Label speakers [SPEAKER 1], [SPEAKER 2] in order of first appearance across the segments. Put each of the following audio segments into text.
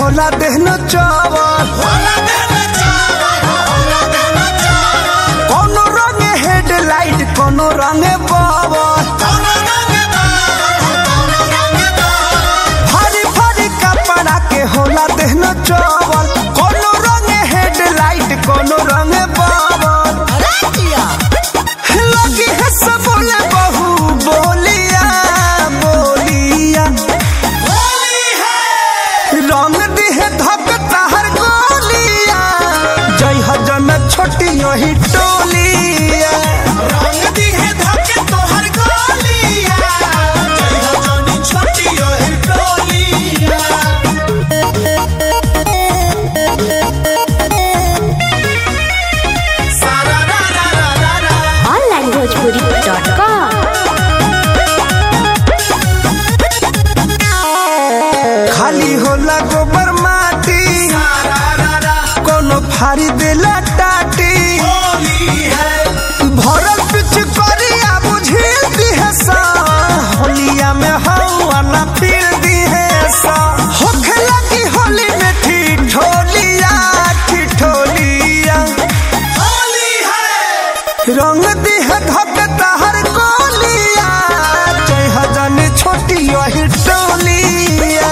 [SPEAKER 1] होला देहन चावल कोनो रंग हेडलाइट कोनो रंग बावल भारी भारी कपड़ा के होला देहन चावल कोनो रंग हेडलाइट कोनो रंग बावल लगी है सब बोले बहू बोलिया बोलिया रंग दिहे धक ताहर गोलिया जय हजन छोटी यही टोलिया
[SPEAKER 2] onlinebhojpuri.com
[SPEAKER 1] खाली होला गोबर माटी कोनो फारी देला टाटी भरल पिछ करिया बुझिल दिहे सा होलिया में हवा ना फिर दिहे सा होखे लगी होली में ठिठोलिया ठिठोलिया रंग दिहे धक तहर कोलिया जय हजन छोटी यही टोलिया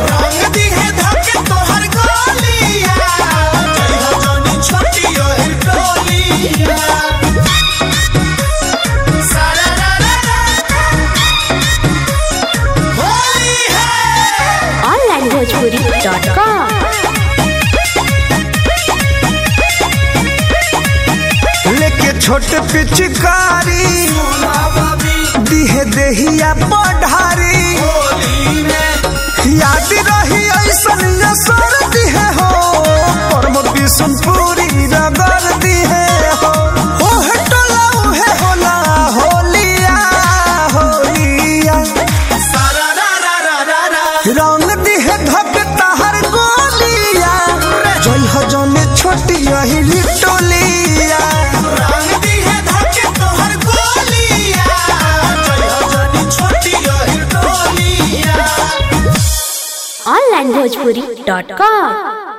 [SPEAKER 2] onlinebhojpuri.com
[SPEAKER 1] लेके छोट पिचकारी दिहे देहिया पढ़ारी याद रही ऐसन असर दिहे हो परम बिशुनपुरी रगड़ दिहे हो ओहे टोला ओहे होला होलिया होलिया रंग दिहे धक तहर गोलिया जय हजने छोटी यही टोलिया
[SPEAKER 2] onlinebhojpuri.com